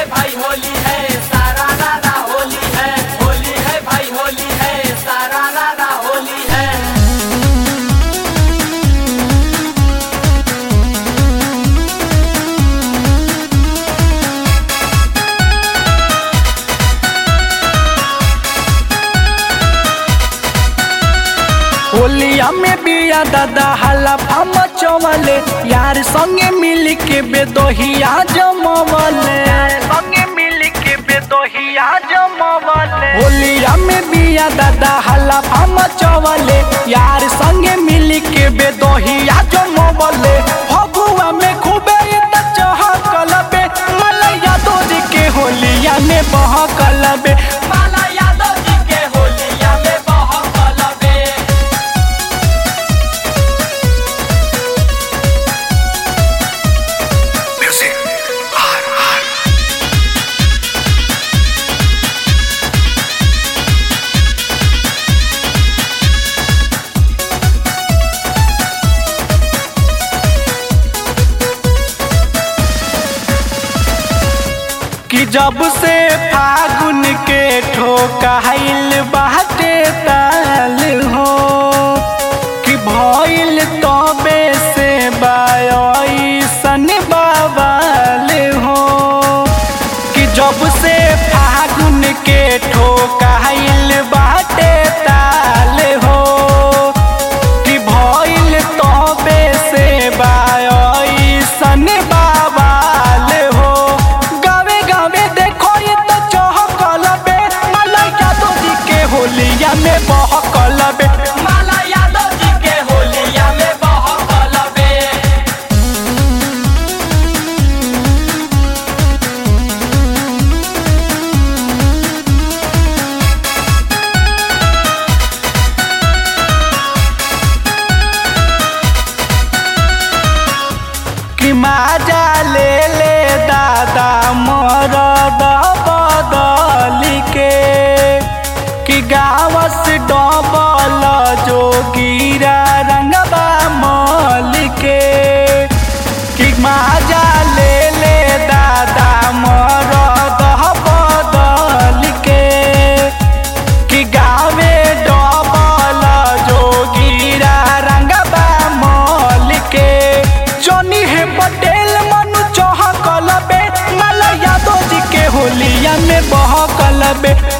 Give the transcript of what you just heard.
भाई होली है सारा रारा होली है होली है भाई होली है सारा रारा होली है होलिया में बिया दादा हला फम चवले यार संगे मिल के बेदोहिया जमवले संगे मिल के बेदोहिया जमवले होलिया में बिया दादा हला फम चवले यार संगे मिल के बेदोहिया जमवले फगुआ में खूबे त चहकल बे मलैया दूध के होलिया में बहकल बे माला यादव जी के होलिया में बहकल बे कि जब से फागुन के ठोकाइल बाटे ताल हो कि भइल तबे से बायसन बाबाल हो कि जब से फागुन के ठोकाइल बाटे ताल हो कि भइल तबे से बायसन बाबाल हो गावे गावे देखो ये तो चहकल बे मलैया दोजी के होलिया में बहकल बे माला यादव जी के होलिया में बहकल बे कि माजा ले ले दादा मरद बदल के कि गावस डबल जो गिरा रंगबा मल के कि माजा ले ले दादा मरद बदल के कि गावे डबल जो गिरा रंगबा मल के जोनी है पटेल मनु चहकल बे मलया दोजी के होलिया में बहकल बे